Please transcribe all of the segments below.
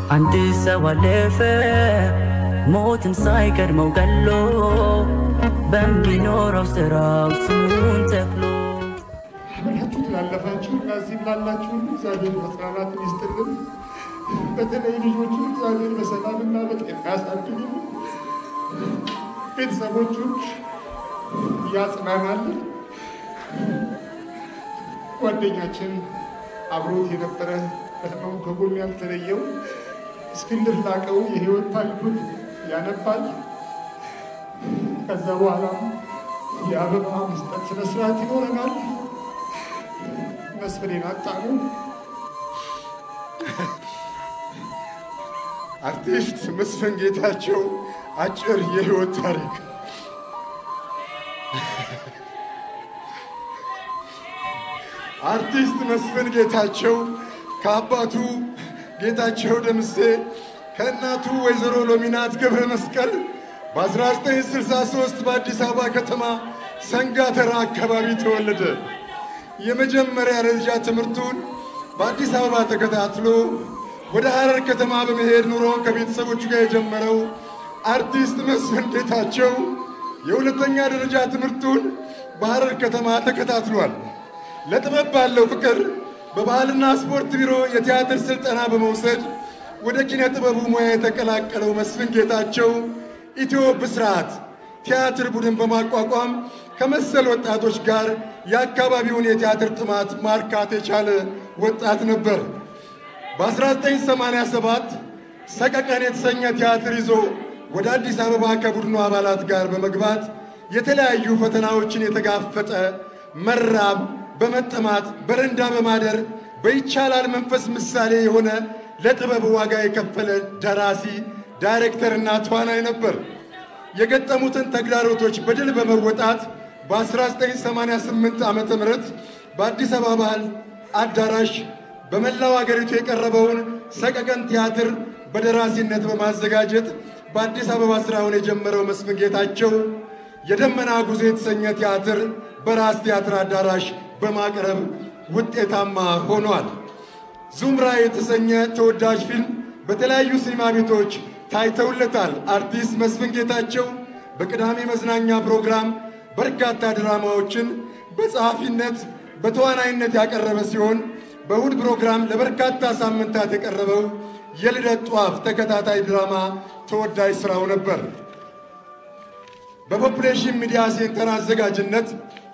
አንድ ሰው አለፈ ሞትን ሳይቀድመው ገሎ በሚኖረው ስራው ስሙን ተክሎ አብራችሁ ላለፋችሁ እና እዚህም ላላችሁ ሁሉ እግዚአብሔር መጽናናትን ይስጥልን። በተለይ ልጆቹን እግዚአብሔር በሰላምና በጤና ያሳድግልን። ቤተሰቦቹን ያጽናናልን። ጓደኛችን አብሮት የነበረ በህመሙ ከጎኑ ያልተለየው እስክንድር ላቀው የህይወት ታሪኩን ያነባል። ከዛ በኋላ የአበባ መስጠት ስነስርዓት ይኖረናል። መስፍኔን አጣኑ። አርቲስት መስፍን ጌታቸው አጭር የህይወት ታሪክ አርቲስት መስፍን ጌታቸው ከአባቱ ጌታቸው ደምሴ ከእናቱ ወይዘሮ ሎሚናት ገብረ መስቀል በ1963 በአዲስ አበባ ከተማ ሰንጋተራ አካባቢ ተወለደ። የመጀመሪያ ደረጃ ትምህርቱን በአዲስ አበባ ተከታትሎ ወደ ሐረር ከተማ በመሄድ ኑሮውን ከቤተሰቦቹ ጋር የጀመረው አርቲስት መስፍን ጌታቸው የሁለተኛ ደረጃ ትምህርቱን በሐረር ከተማ ተከታትሏል። ለጥበብ ባለው ፍቅር በባህልና ስፖርት ቢሮ የቲያትር ስልጠና በመውሰድ ወደ ኪነ ጥበቡ ሙያ የተቀላቀለው መስፍን ጌታቸው ኢትዮ ብስራት ቲያትር ቡድን በማቋቋም ከመሰል ወጣቶች ጋር የአካባቢውን የቲያትር ጥማት ማርካት የቻለ ወጣት ነበር። በ1987 ሰቀቀን የተሰኘ ቲያትር ይዞ ወደ አዲስ አበባ ከቡድኑ አባላት ጋር በመግባት የተለያዩ ፈተናዎችን የተጋፈጠ መራብ፣ በመጠማት በረንዳ በማደር በይቻላል መንፈስ ምሳሌ የሆነ ለጥበብ ዋጋ የከፈለ ደራሲ ዳይሬክተርና ተዋናይ ነበር። የገጠሙትን ተግዳሮቶች በድል በመወጣት በ1988 ዓ ም በአዲስ አበባ ባህል አዳራሽ በመላው አገሪቱ የቀረበውን ሰቀቀን ቲያትር በደራሲነት በማዘጋጀት በአዲስ አበባ ስራውን የጀመረው መስፍን ጌታቸው የደመና ጉዞ የተሰኘ ቲያትር በራስ ቲያትር አዳራሽ በማቅረብ ውጤታማ ሆኗል። ዙምራ የተሰኘ ተወዳጅ ፊልም በተለያዩ ሲኒማ ቤቶች ታይተውለታል። አርቲስት መስፍን ጌታቸው በቅዳሜ መዝናኛ ፕሮግራም በርካታ ድራማዎችን በጸሐፊነት በተዋናይነት ያቀረበ ሲሆን በእሁድ ፕሮግራም ለበርካታ ሳምንታት የቀረበው የልደት ጧፍ ተከታታይ ድራማ ተወዳጅ ስራው ነበር። በፖፑሌሽን ሚዲያ ሴንተር አዘጋጅነት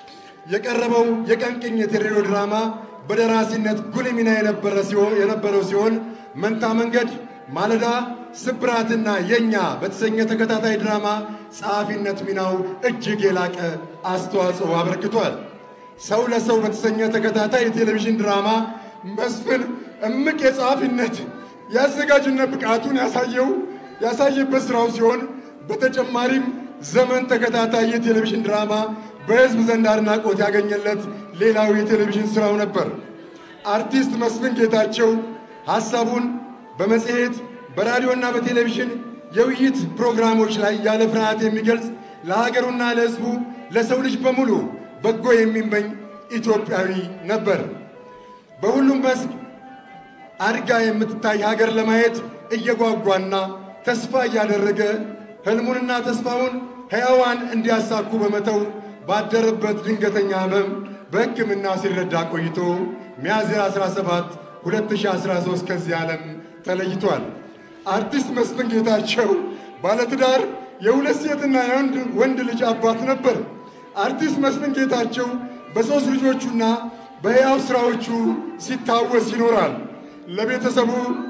የቀረበው የቀን ቅኝት የሬዲዮ ድራማ በደራሲነት ጉልህ ሚና የነበረው ሲሆን መንታ መንገድ፣ ማለዳ፣ ስብራትና የኛ በተሰኘ ተከታታይ ድራማ ጸሐፊነት ሚናው እጅግ የላቀ አስተዋጽኦ አበርክቷል። ሰው ለሰው በተሰኘ ተከታታይ የቴሌቪዥን ድራማ መስፍን እምቅ የጸሐፊነት የአዘጋጅነት ብቃቱን ያሳየው ያሳየበት ስራው ሲሆን በተጨማሪም ዘመን ተከታታይ የቴሌቪዥን ድራማ በሕዝብ ዘንድ አድናቆት ያገኘለት ሌላው የቴሌቪዥን ስራው ነበር። አርቲስት መስፍን ጌታቸው ሐሳቡን በመጽሔት በራዲዮና በቴሌቪዥን የውይይት ፕሮግራሞች ላይ ያለ ፍርሃት የሚገልጽ ለሀገሩና ለሕዝቡ ለሰው ልጅ በሙሉ በጎ የሚመኝ ኢትዮጵያዊ ነበር። በሁሉም መስክ አድጋ የምትታይ ሀገር ለማየት እየጓጓና ተስፋ እያደረገ ህልሙንና ተስፋውን ሕያዋን እንዲያሳኩ በመተው ባደረበት ድንገተኛ ህመም በሕክምና ሲረዳ ቆይቶ ሚያዝያ 17 2013 ከዚህ ዓለም ተለይቷል። አርቲስት መስፍን ጌታቸው ባለትዳር የሁለት ሴትና የአንድ ወንድ ልጅ አባት ነበር። አርቲስት መስፍን ጌታቸው በሦስት ልጆቹና በሕያው ሥራዎቹ ሲታወስ ይኖራል። ለቤተሰቡ፣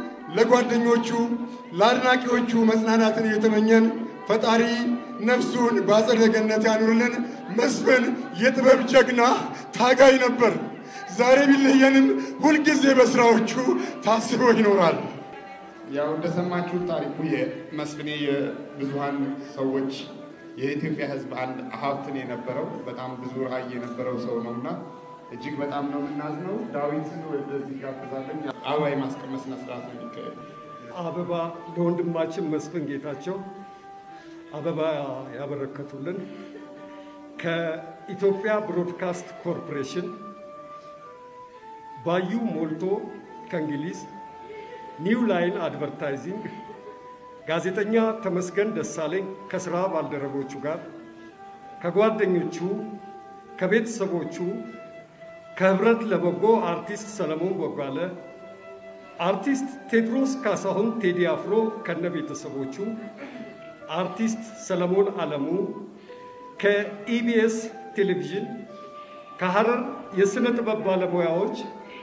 ለጓደኞቹ፣ ለአድናቂዎቹ መጽናናትን እየተመኘን ፈጣሪ ነፍሱን በአጸደ ገነት ያኑርልን። መስፍን የጥበብ ጀግና ታጋይ ነበር። ዛሬ ቢለየንም ሁልጊዜ በስራዎቹ ታስቦ ይኖራል። ያው እንደሰማችሁት ታሪኩ የመስፍኔ የብዙሃን ሰዎች የኢትዮጵያ ሕዝብ አንድ ሀብትን የነበረው በጣም ብዙ ራዕይ የነበረው ሰው ነው እና እጅግ በጣም ነው የምናዝነው። ዳዊትን ወደዚህ ጋብዛለኝ። አበባ የማስቀመጥ ስነ ስርዓት ነው የሚካሄድ። አበባ ለወንድማችን መስፍን ጌታቸው አበባ ያበረከቱልን ከኢትዮጵያ ብሮድካስት ኮርፖሬሽን ባዩ ሞልቶ ከእንግሊዝ ኒው ላይን አድቨርታይዚንግ ጋዜጠኛ ተመስገን ደሳለኝ ከስራ ባልደረቦቹ ጋር ከጓደኞቹ፣ ከቤተሰቦቹ፣ ከህብረት ለበጎ አርቲስት ሰለሞን ቦጋለ፣ አርቲስት ቴድሮስ ካሳሁን ቴዲ አፍሮ ከነ ቤተሰቦቹ፣ አርቲስት ሰለሞን አለሙ ከኢቢኤስ ቴሌቪዥን፣ ከሐረር የሥነ ጥበብ ባለሙያዎች፣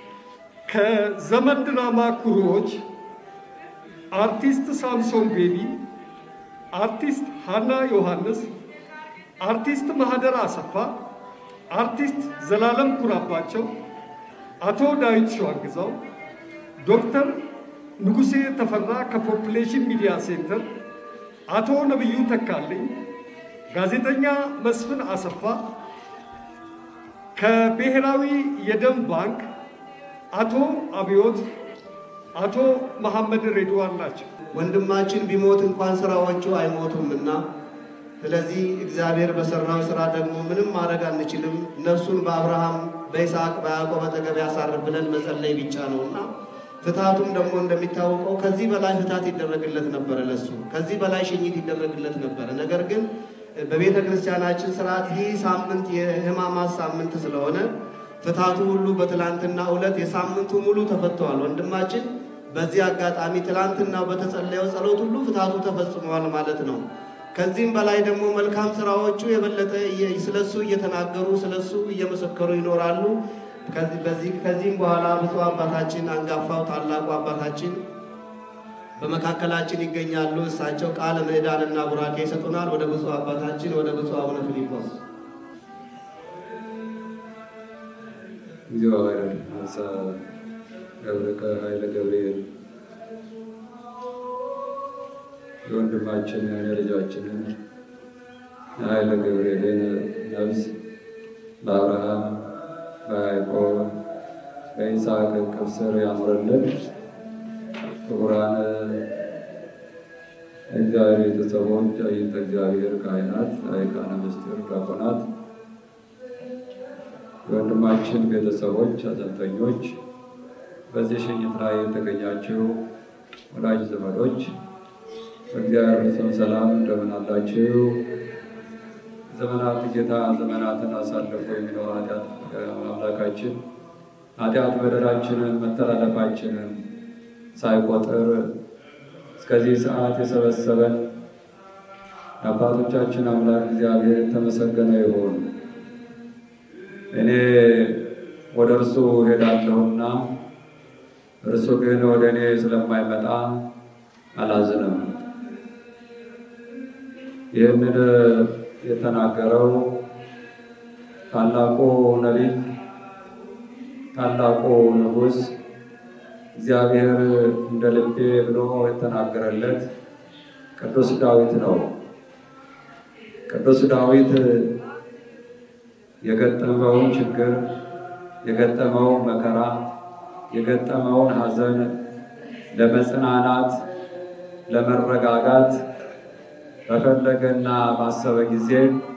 ከዘመን ድራማ ኩሩዎች አርቲስት ሳምሶን ቤቢ፣ አርቲስት ሃና ዮሐንስ፣ አርቲስት ማህደር አሰፋ፣ አርቲስት ዘላለም ኩራባቸው፣ አቶ ዳዊት ሸዋግዛው፣ ዶክተር ንጉሴ ተፈራ ከፖፕሌሽን ሚዲያ ሴንተር፣ አቶ ነብዩ ተካልኝ፣ ጋዜጠኛ መስፍን አሰፋ ከብሔራዊ የደም ባንክ፣ አቶ አብዮት አቶ መሐመድ ሬድዋን ናቸው። ወንድማችን ቢሞት እንኳን ስራዎቹ አይሞቱምና፣ ስለዚህ እግዚአብሔር በሰራው ስራ ደግሞ ምንም ማድረግ አንችልም። ነፍሱን በአብርሃም በይስሐቅ በያዕቆብ አጠገብ ያሳርፍ ብለን መጸለይ ብቻ ነውና ፍትሐቱም ደግሞ እንደሚታወቀው ከዚህ በላይ ፍትሐት ይደረግለት ነበረ። ለሱ ከዚህ በላይ ሽኝት ይደረግለት ነበረ። ነገር ግን በቤተ ክርስቲያናችን ስርዓት ይህ ሳምንት የሕማማት ሳምንት ስለሆነ ፍትሐቱ ሁሉ በትላንትና ዕለት የሳምንቱ ሙሉ ተፈተዋል። ወንድማችን በዚህ አጋጣሚ ትላንትና በተጸለየው ጸሎት ሁሉ ፍትሐቱ ተፈጽመዋል ማለት ነው። ከዚህም በላይ ደግሞ መልካም ስራዎቹ የበለጠ ስለሱ እየተናገሩ ስለሱ እየመሰከሩ ይኖራሉ። ከዚህም በኋላ ብፁዕ አባታችን አንጋፋው ታላቁ አባታችን በመካከላችን ይገኛሉ። እሳቸው ቃለ ምዕዳንና ቡራኬ ይሰጡናል። ወደ ብፁዕ አባታችን ወደ ብፁዕ አቡነ ፊልጶስ እግዚኦ ኃይለ ነሳ ገብርከ ኃይለ ገብርኤል የወንድማችንን የልጃችንን የኃይለ ገብርኤልን ነፍስ በአብርሃም በያዕቆብ በይስሐቅ እቅፍ ስር ያኑርልን። ክቡራን እግዚአብሔር ቤተሰቦች፣ አይንተ እግዚአብሔር ካህናት፣ ሊቃነ ምስጢር ዲያቆናት የወንድማችን ቤተሰቦች፣ ሐዘንተኞች፣ በዚህ ሽኝት ላይ የተገኛችሁ ወዳጅ ዘመዶች በእግዚአብሔር ፍጹም ሰላም እንደምን አላችሁ? ዘመናት ጌታ ዘመናትን አሳልፎ የሚለው ኃጢአት አምላካችን ኃጢአት በደላችንን መተላለፋችንን ሳይቆጥር እስከዚህ ሰዓት የሰበሰበን የአባቶቻችን አምላክ እግዚአብሔር የተመሰገነ ይሁን። እኔ ወደ እርሱ ሄዳለሁና እርሱ ግን ወደ እኔ ስለማይመጣ አላዝንም። ይህንን የተናገረው ታላቁ ነቢይ ታላቁ ንጉሥ እግዚአብሔር እንደ ልቤ ብሎ የተናገረለት ቅዱስ ዳዊት ነው። ቅዱስ ዳዊት የገጠመውን ችግር፣ የገጠመውን መከራ፣ የገጠመውን ሐዘን ለመጽናናት ለመረጋጋት በፈለገና ባሰበ ጊዜ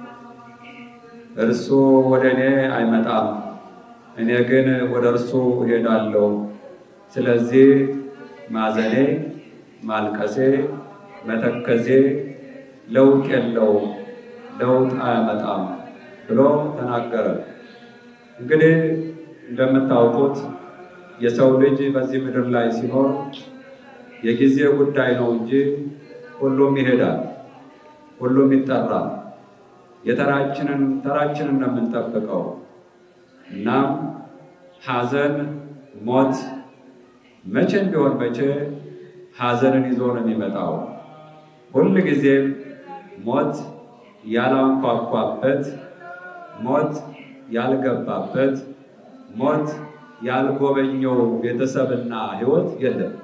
እርሱ ወደ እኔ አይመጣም፣ እኔ ግን ወደ እርሱ እሄዳለሁ። ስለዚህ ማዘኔ፣ ማልቀሴ፣ መተከዜ ለውጥ የለውም፣ ለውጥ አያመጣም ብሎ ተናገረ። እንግዲህ እንደምታውቁት የሰው ልጅ በዚህ ምድር ላይ ሲኖር የጊዜ ጉዳይ ነው እንጂ ሁሉም ይሄዳል፣ ሁሉም ይጠራል። የተራችንን ተራችንን ነው የምንጠብቀው። እናም ሐዘን፣ ሞት መቼም ቢሆን መቼ ሐዘንን ይዞ ነው የሚመጣው። ሁል ጊዜም ሞት ያላንኳኳበት፣ ሞት ያልገባበት፣ ሞት ያልጎበኘው ቤተሰብና ሕይወት የለም።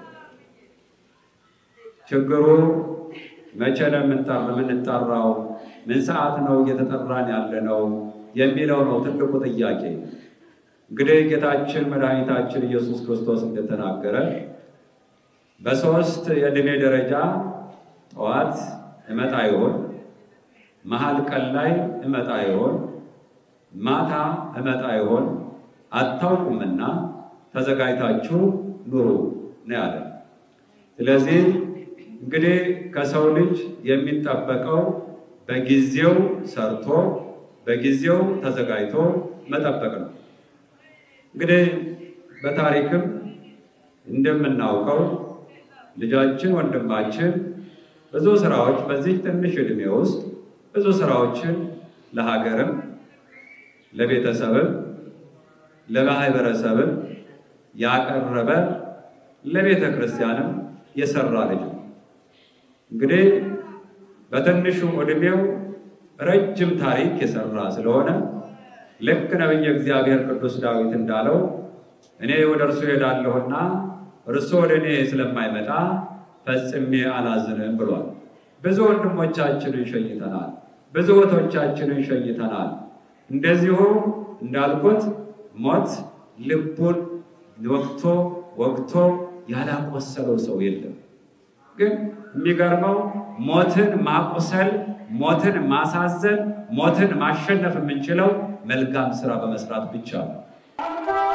ችግሩ መቼ ነው የምንጠራው? ምን ሰዓት ነው እየተጠራን ያለ ነው የሚለው ነው ትልቁ ጥያቄ። እንግዲህ ጌታችን መድኃኒታችን ኢየሱስ ክርስቶስ እንደተናገረ በሦስት የዕድሜ ደረጃ ጠዋት እመጣ ይሆን፣ መሀል ቀን ላይ እመጣ ይሆን፣ ማታ እመጣ ይሆን አታውቁምና ተዘጋጅታችሁ ኑሩ ነው ያለ። ስለዚህ እንግዲህ ከሰው ልጅ የሚጠበቀው በጊዜው ሰርቶ በጊዜው ተዘጋጅቶ መጠበቅ ነው። እንግዲህ በታሪክም እንደምናውቀው ልጃችን ወንድማችን ብዙ ስራዎች በዚህ ትንሽ ዕድሜ ውስጥ ብዙ ስራዎችን ለሀገርም ለቤተሰብም ለማህበረሰብም ያቀረበ ለቤተ ክርስቲያንም የሰራ ልጅ ነው። እንግዲህ በትንሹ ዕድሜው ረጅም ታሪክ የሰራ ስለሆነ ልክ ነቢየ እግዚአብሔር ቅዱስ ዳዊት እንዳለው እኔ ወደ እርሱ ሄዳለሁና እርሱ ወደ እኔ ስለማይመጣ ፈጽሜ አላዝንም ብሏል። ብዙ ወንድሞቻችንን ሸኝተናል። ብዙ እህቶቻችንን ሸኝተናል። እንደዚሁ እንዳልኩት ሞት ልቡን ወቅቶ ወቅቶ ያላቆሰለው ሰው የለም። ግን የሚገርመው ሞትን ማቁሰል፣ ሞትን ማሳዘን፣ ሞትን ማሸነፍ የምንችለው መልካም ስራ በመስራት ብቻ ነው።